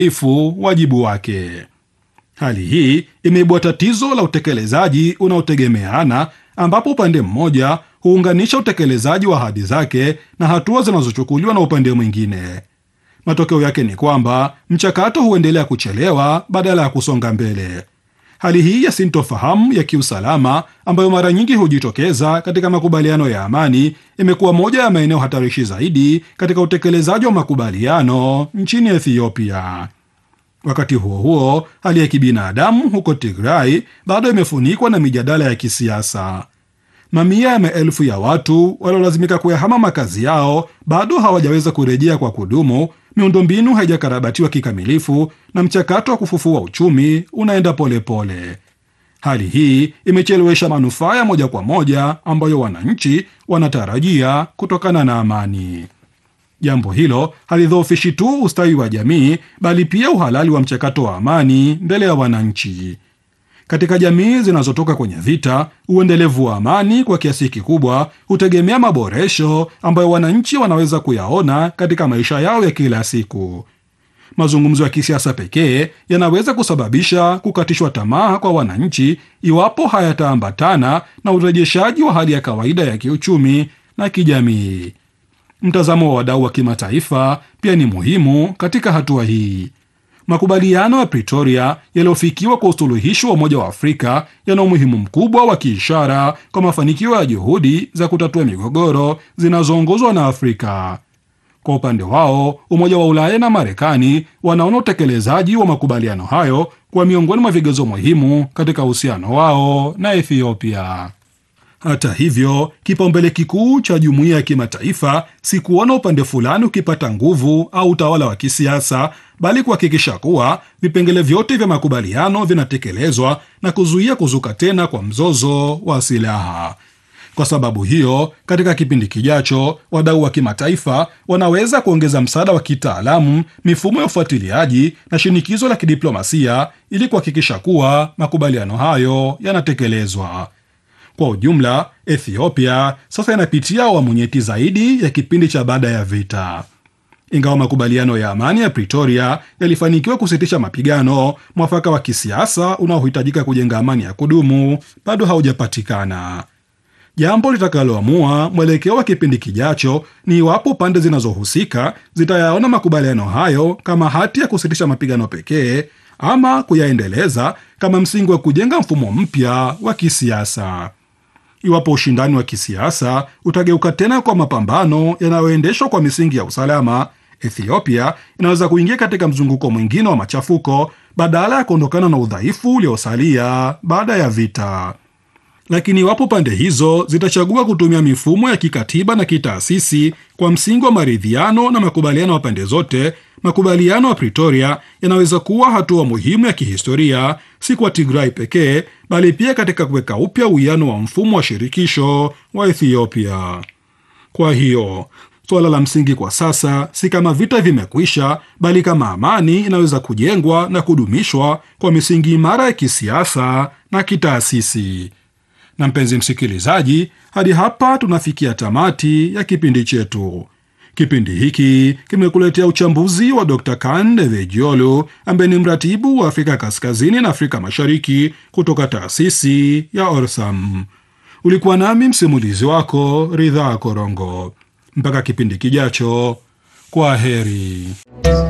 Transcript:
ifu wajibu wake. Hali hii imeibua tatizo la utekelezaji unaotegemeana, ambapo upande mmoja huunganisha utekelezaji wa ahadi zake na hatua zinazochukuliwa na upande mwingine. Matokeo yake ni kwamba mchakato huendelea kuchelewa badala ya kusonga mbele. Hali hii ya sintofahamu ya kiusalama ambayo mara nyingi hujitokeza katika makubaliano ya amani imekuwa moja ya maeneo hatarishi zaidi katika utekelezaji wa makubaliano nchini Ethiopia. Wakati huo huo, hali ya kibinadamu huko Tigray bado imefunikwa na mijadala ya kisiasa. Mamia ya maelfu ya watu waliolazimika kuyahama makazi yao bado hawajaweza kurejea kwa kudumu. Miundombinu haijakarabatiwa kikamilifu na mchakato wa kufufua uchumi unaenda polepole pole. Hali hii imechelewesha manufaa ya moja kwa moja ambayo wananchi wanatarajia kutokana na amani. Jambo hilo halidhoofishi tu ustawi wa jamii, bali pia uhalali wa mchakato wa amani mbele ya wananchi. Katika jamii zinazotoka kwenye vita, uendelevu wa amani kwa kiasi kikubwa hutegemea maboresho ambayo wananchi wanaweza kuyaona katika maisha yao ya kila siku. Mazungumzo ya kisiasa pekee yanaweza kusababisha kukatishwa tamaa kwa wananchi iwapo hayataambatana na urejeshaji wa hali ya kawaida ya kiuchumi na kijamii. Mtazamo wa wadau wa kimataifa pia ni muhimu katika hatua hii. Makubaliano ya Pretoria yaliyofikiwa kwa usuluhishi wa Umoja wa Afrika yana umuhimu mkubwa wa kiishara kwa mafanikio ya juhudi za kutatua migogoro zinazoongozwa na Afrika. Kwa upande wao, Umoja wa Ulaya na Marekani wanaona utekelezaji wa makubaliano hayo kuwa miongoni mwa vigezo muhimu katika uhusiano wao na Ethiopia. Hata hivyo, kipaumbele kikuu cha jumuiya ya kimataifa si kuona upande fulani ukipata nguvu au utawala wa kisiasa, bali kuhakikisha kuwa vipengele vyote vya makubaliano vinatekelezwa na kuzuia kuzuka tena kwa mzozo wa silaha. Kwa sababu hiyo, katika kipindi kijacho, wadau wa kimataifa wanaweza kuongeza msaada wa kitaalamu, mifumo ya ufuatiliaji na shinikizo la kidiplomasia ili kuhakikisha kuwa makubaliano hayo yanatekelezwa. Kwa ujumla, Ethiopia sasa inapitia awamu nyeti zaidi ya kipindi cha baada ya vita. Ingawa makubaliano ya amani ya Pretoria yalifanikiwa kusitisha mapigano, mwafaka wa kisiasa unaohitajika kujenga amani ya kudumu bado haujapatikana. Jambo litakaloamua mwelekeo wa kipindi kijacho ni iwapo pande zinazohusika zitayaona makubaliano hayo kama hati ya kusitisha mapigano pekee ama kuyaendeleza kama msingi wa kujenga mfumo mpya wa kisiasa. Iwapo ushindani wa kisiasa utageuka tena kwa mapambano yanayoendeshwa kwa misingi ya usalama, Ethiopia inaweza kuingia katika mzunguko mwingine wa machafuko badala ya kuondokana na udhaifu uliosalia baada ya vita. Lakini iwapo pande hizo zitachagua kutumia mifumo ya kikatiba na kitaasisi kwa msingi wa maridhiano na makubaliano ya pande zote, makubaliano ya Pretoria yanaweza kuwa hatua muhimu ya kihistoria, si kwa Tigray pekee, bali pia katika kuweka upya uwiano wa mfumo wa shirikisho wa Ethiopia. Kwa hiyo suala la msingi kwa sasa si kama vita vimekwisha, bali kama amani inaweza kujengwa na kudumishwa kwa misingi imara ya kisiasa na kitaasisi. Na mpenzi msikilizaji, hadi hapa tunafikia tamati ya kipindi chetu. Kipindi hiki kimekuletea uchambuzi wa Dr. Kande Vejiolu ambaye ni mratibu wa Afrika Kaskazini na Afrika Mashariki kutoka taasisi ya Orsam. Ulikuwa nami msimulizi wako Ridhaa Korongo. Mpaka kipindi kijacho, kwa heri.